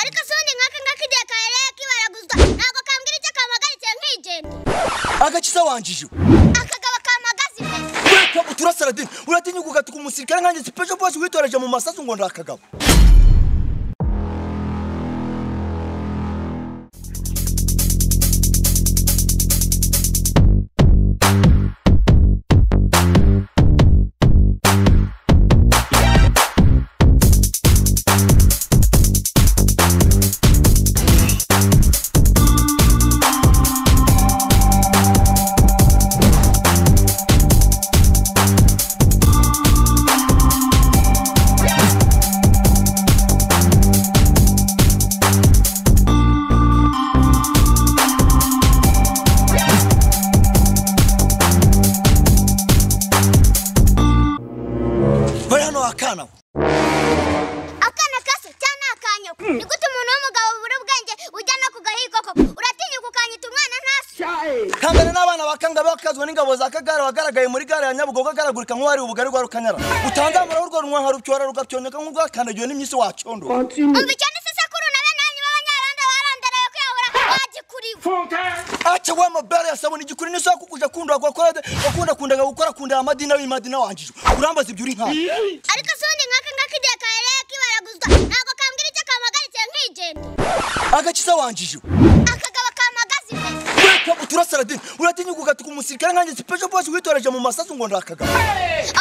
ariko se ubundi nkaka nk'akagiye kahereye k'ibaraguzwa ntabwo kambwira icyo kampagaritse nkigenda agakiza wanjije akagabo kampagaze imbere ureka uturasara dini uratinya ugatuka umusirikare nkanjye special force witoreje mu masasu ngo ndi akagabo bari hano wakana we akana kase cyane akanyoko ni gute umuntu w'umugabo bubura ubwenge ujya no ku gahigo koko uratinya ukukanyita umwana ntasi kambere n'abana bakanga bakazwa n'ingabo za kagare wagaragaye muri gare ya nyabugogo agaragurika nk'uwari ubugari rwa rukanyara utanzamura w'urwo runywanka rucyora rugacyonyeka nk'urwakandagiwe n'imyisi wacyondo umva icyo ni sekuru na bene wanyu b'abanyarwanda barandaraye kwiyahura bagikuriwe aca we mobere yasabona igikuri n'isaha kukuja kundura gukora wakundakundaga gukora kundira amadina w'imadina wanjije urambaza ibyo uri nkana ariko se ubundi nkaka nk'akagiye kahereye k'ibaraguzwa ntabwo kambwira icyo kampagaritse nkigenda agakiza wanjije akagabo kampagaze imbere ureka uturasara dini uratinya ugatuka umusirikare nkanjye special force witoreje mu masasu ngo ndi akagabo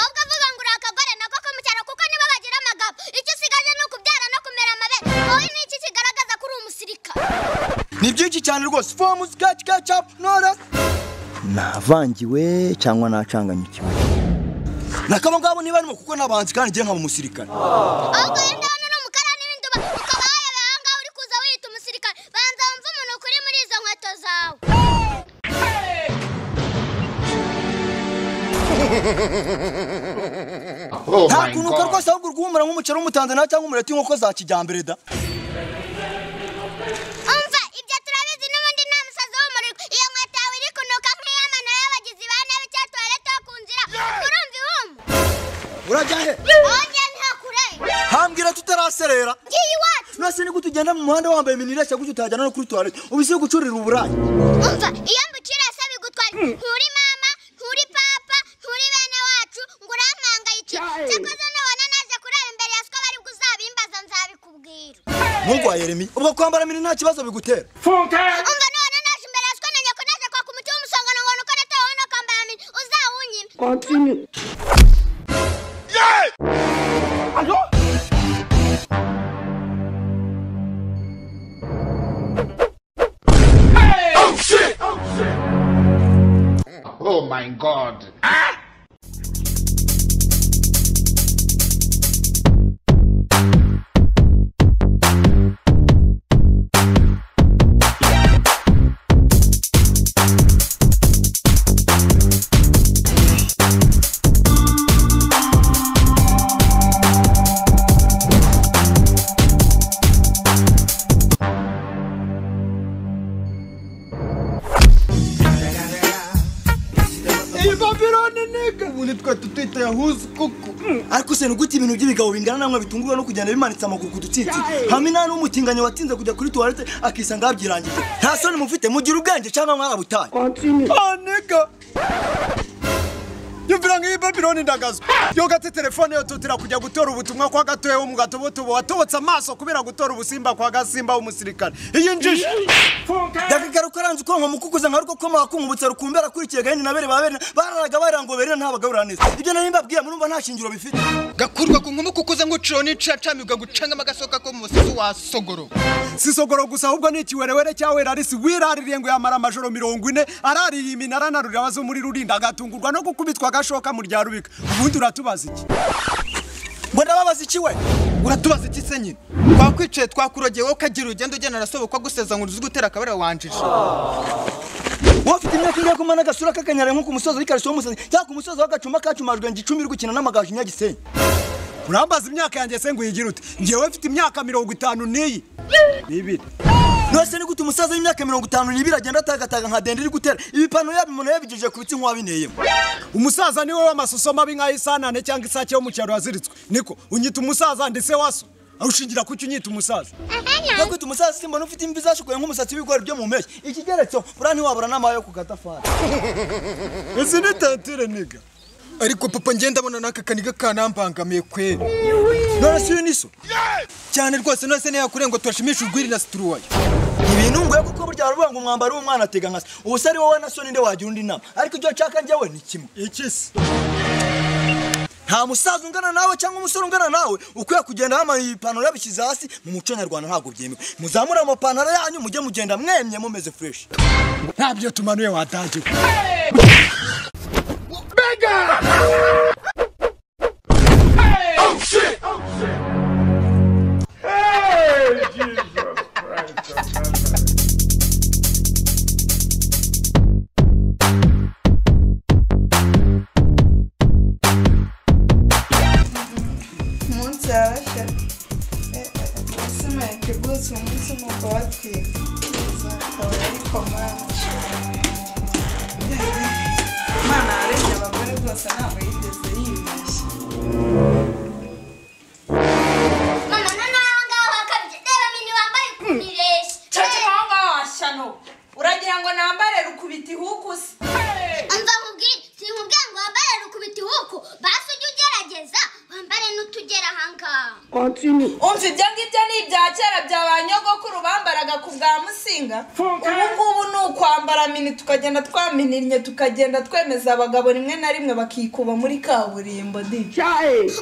ahubwo avuga ngo uri akagore nako ko mu cyaro kuko nibo bagira amagabo icyo usigaje ni ukubyara no kumera amabere wowe ni iki kigaragaza ko uri umusirikare ni byinshi cyane rwose fomu sketch catch up knowless navangiwe cyangwa nacanganyikiwe nakaba ngabo niba arimo kuko n'abanzi kandi ngiye nkaba umusirikare ahubwo rero niba hano uri umukarani w'induba ukaba wayobewe aha ngaha uri kuza wiyita umusirikare banza wumve umuntu ukuri muri izo nkweto zawe nta kunuka rwose ahubwo urwumura nk'umuceri w'umutanzaniya cyangwa umureti w'inkoko za kijyambere da umva ibyo turabizi n'ubundi nta musazi w'umurirwa iyo nkweto yawe iri kunuka nk'iy'amano y'abagizi ba nabi cya tuwarete yo ku nzira urumva ihumba urajya he wongeye ntakure hambwira tutaraserera ngiye iwacu nase ni gute ugenda mu muhanda wambaye iminireshya gutyo utajyana no kuri tuwarete ubise gucurira uburayi umva iyo mbucira se bigutwara nturi mama nturi papa nturi bene wacu ngo urampangayike cyakoze nubona naje kurara imbere ya siko bari buzabimbaza nzabikubwira ntungu wa yeremi ubwo kwambara mini nta kibazo bigutera umva nubona naje imbere ya siko na nyoko naje kwaka umuti w'umusongano ngo nuko natawe wowe nokambara mini uzawunyime Oh my god. iyi babironi niga ubundi twari tutwita yahuzi kuko ariko se ni gute ibintu by'ibigabo bingana namwe bitunguwe no kugenda bimanitse amaguru ku dutsitsi hamwe nta n'umutinganyi watinze kujya kuri tuwarete akisanga yabyirangije nta soni mufite mugira ubwenge cyangwa mwarabutaye ah niga yumvira nk'iyi babironi ndagazwa yogatse telefone yotutira kujya gutora ubutumwa kwa gatoya wo mu gatobotobo watobotse amaso kubera gutora ubusimba kwa gasimba w'umusirikare iyi njiji ndakagaruka aranze uko nkamukukuza nka ruko koma wakunkubutse rukumbera akurikiye gahini na bere ba bere bararaga barango bere ntabagaburira neza ibyo nari mbabwiye murumva nta shingiro bifite gakurwa ku nkomo kukuza ngo uciro n'icacamirwa gucangamo agasoka ko mu musizi wa sogoro si sogoro gusa ahubwo ni ikiwerewere cya werarisi wiraririye ngo yamara amajoro mirongo ine arariye iminara na rurabazo muri rurinda agatungurwa no gukubitwa agashoka mu rya rubika ubundi uratubaza iki ngo ndababaza iki we uratubaza iki se nyine twakwicaye twakurogeye wowe ukagira ugenda ugenda arasobokwa guseza ngo uzi gutera akabera wanjije wowe ufite imyaka ingahe kumana agasura k'akanyara nko ku musozi w'ikarito w'umusazi cyangwa ku musozi w'agacuma kacumajwe ngo icumi uri gukina n'amagaju nyagisenyi urambaza imyaka yanjye se ngo uyigire ute ngewe mfite imyaka mirongo itanu n'iyi n'ibiri nose ni gute umusaza w'imyaka mirongo itanu n'ibiri agenda atagataga nka dende iri gutera ibipantaro yabo umuntu yabigejeje ku bitsi nk'uwabineyemo umusaza niwe w'amasuso mabi nk'ay'isanane cyangwa isake yo mu cyaro yaziritswe niko unyita umusaza ndetse waso ushingira kuki unyita umusaza nakwita umusaza simbona ufite imvi zashukuye nk'umusatsi w'ibigori byo mu mpeshyi ikigeretseho buriya ntiwabura n'amayo ku gatafari izi ni tantire niga ariko papa ngenda abona n'aka kaniga kanambangamiye kweri none si niso cyane rwose none se niyo yakuriye ngo turashimishe urwiri na situruwayo ibintu ngoye kuko burya baravuga ngo umwambaro w'umwana atega nkasi ubuse ari wowe na so ninde wagira undi nama ariko ibyo nshaka njyewe ni kimwe iki se nta musaza ungana nawe cyangwa umusore ungana nawe ukwiye kugenda wambaye ipantaro yabishyize hasi mu muco nyarwanda ntabwo byemewe muzamure amapantaro yanyu mujye mugenda mwemye mumeze fureshi ntabyo tumanuye watangiwe umunsi yarashya ese mwategutse umunsi nk'uko batwika akaba ari komanshi imana yaremye abagore rwose ntabwo yigeze yibeshya none nawe ngaho hakabye reba mini wambaye ukunireshya cyane wanga washano uragira ngo nambare rukubita ihukusi umva nkubwire sinkubwira ngo wambare rukubita ihuku basi ujye ugerageza wambare n'utugera ahangaha umva ibyo ngibyo ni ibya kera bya ba nyogokuru bambaraga ku bwa musinga ubu ngubu ni ukwambara mini tukagenda twamininye tukagenda twemeza abagabo rimwe na rimwe bakikuba muri kaburimbo di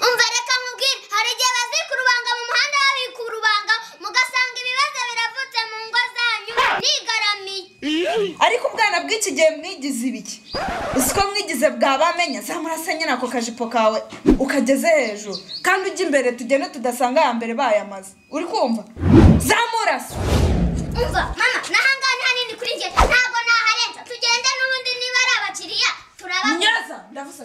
umva reka nkubwire hari igihe bazika urubanga mu muhanda babika urubanga mugasanga ibibazo biravutse mu ngo zanyu nigaramiye ariko ubwana bw'iki gihe mwigize ibiki uzi ko mwigize bwabamenya zamurasanye nako kajipo kawe ukageze hejuru kandi ujya imbere tugende tudasanga aya mbere bayamaze uri kumva zamurasa umva mama n'ahangaha ni hanini kuri njye ntabwo naharenza tugende n'ubundi niba ari abakiriya turababona nyaza ndavuze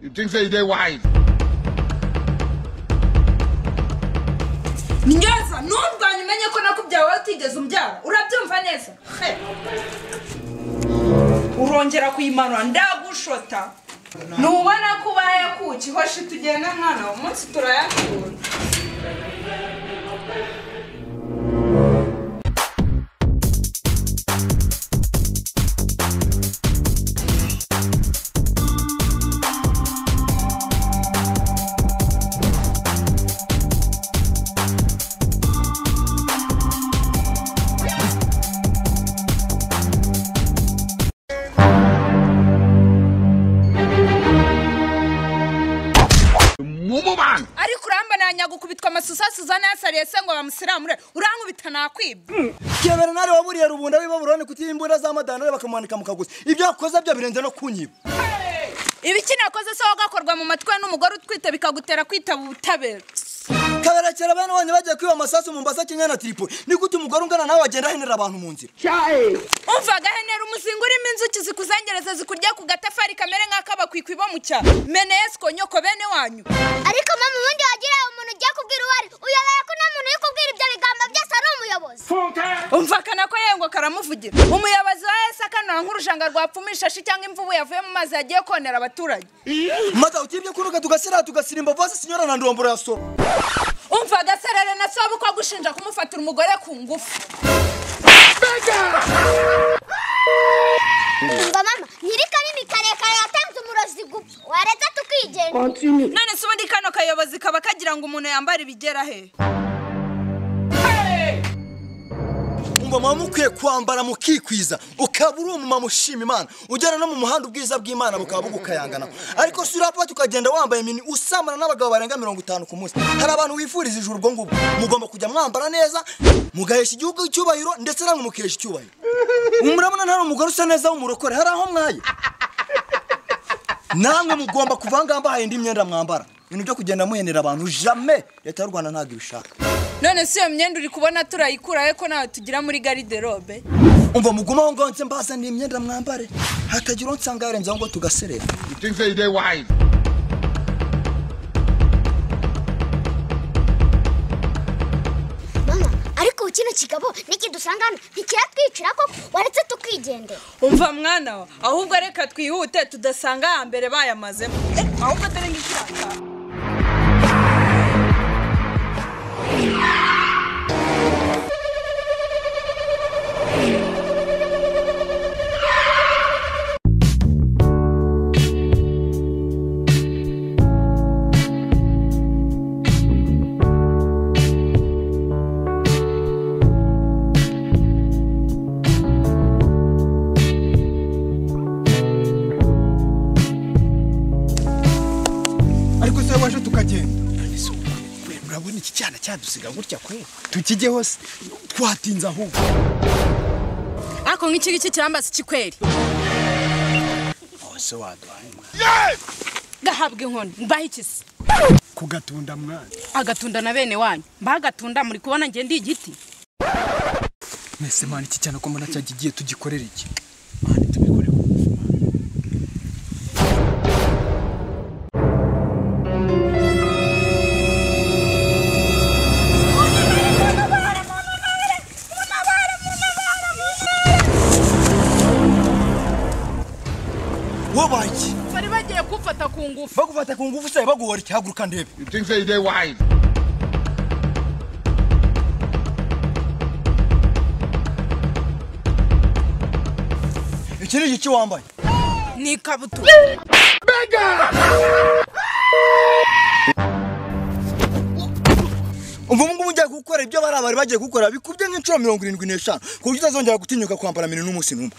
You think say they wise? nyaza ntundwanye umenye ko nakubyaye wowe utigeze umbyara urabyumva neza He. urongera kuyimanura ndagushota ntubona ko ubaye kuki hoshi tugenda mwana uwo munsi turayakura Mumu man! ariko urambona nyagukubitwa amasusasuza nasariye se ngo bamusiramure urankubita nakwibye kebera nari waburiye rubunda w'ibaburoni kutiba imbunda za madanare bakamuhanika mu kaguzi ibyo yakoze byo birenze no kunyiba ibiki nakoze se wagakorwa mu matwi n'umugore utwite bikagutera kwitaba ubutabera kabera kera bene bonye bagiye kwiba amasasu mu mbasa kenya na tripoli ni gute umugore ungana nawe agenda ahenera abantu mu nzira umva agahenera umuzingo urimo inzuki zikuzengereza zikurya ku gatafari kamere nk'akabakwikwi bo mu cyaro mene yesiko nyoko bene wanyu ariko mama ubundi wagira umuntu ugiye kubwira uwo ari uyobewe ko nta muntu uri kubwira ibyo bigambo byose ari umuyobozi umvakana ko yewe ngo karamuvugira umuyobozi wa ese akanura nk'urushanga rwapfumishashi cyangwa imvubu yavuye mu mazi yagiye konera abaturage maze utibye kunuka tugasira tugasimba vose sinyora na ndomboro ya soro umva agaserere na soba uko agushinja kumufatira umugore ku ngufu umva mama nyirikarimi karekare yatanze umurozi gupfa waretse tukigenda none se ubundi kano kayobozi kaba kagira ngo umuntu yambara ibigera he ngo muba mukwiye kwambara mukikwiza ukaba uri umumama ushima imana ugera no mu muhanda ubwiza bw'imana bukaba bugukayangana ariko si urapfa tukagenda wambaye mini usamana n'abagabo barenga mirongo itanu ku munsi hari abantu wifuriza ijuru ubwo ngubwo mugomba kujya mwambara neza mugahesha igihugu icyubahiro ndetse namwe mukihesha icyubahiro murabona ntari umugore usa neza w'umurokore hari aho mwaye namwe mugomba kuva ngaha mbahaye indi myenda mwambara ibintu byo kugenda muhenera abantu jame leta y'u rwanda ntabwo ibishaka none si iyo myenda uri kubona turayikuraho ko nawe tugira muri gariderobe umva muguma aho ngaho nse mbazaniye imyenda mwambare hatagira uwo nsanga yarenzaho ngo tugaserera You think say they wise? mama ariko kino kigabo n'ikidusanga hano ntikiratwicira koko waretse tukigendera umva mwana wa ahubwo reka twihute tudasanga hambere bayamazemo Eh, ahubwo dore nk'ikiranga ariko se waje tukagenda urabona iki cyana cyadusiga gutya kwe tukijye hose twatinze ahubwo ariko nk'iki ngiki kirambaza iki kweri hose waduhaye mwana gahabwa inkoni mbaho ikisi kugatunda mwana agatunda na bene wanyu mbaho agatunda muri kubona ngende ndi igiti mwese mwana iki cyane ko mbona cyagiye tugikorera iki wabaye iki bari bagiye kumfata ku ngufu bagufata ku ngufu se baguhora iki haguruka ndebe You think say they wise? iki ni iki wambaye ni ikabutura umva ubu ngubu ugiye gukora ibyo bari bari bagiye gukora bikubye nk'inshuro mirongo irindwi n'eshanu ku buryo utazongera gutinyuka kwambara mbere n'umunsi n'umwe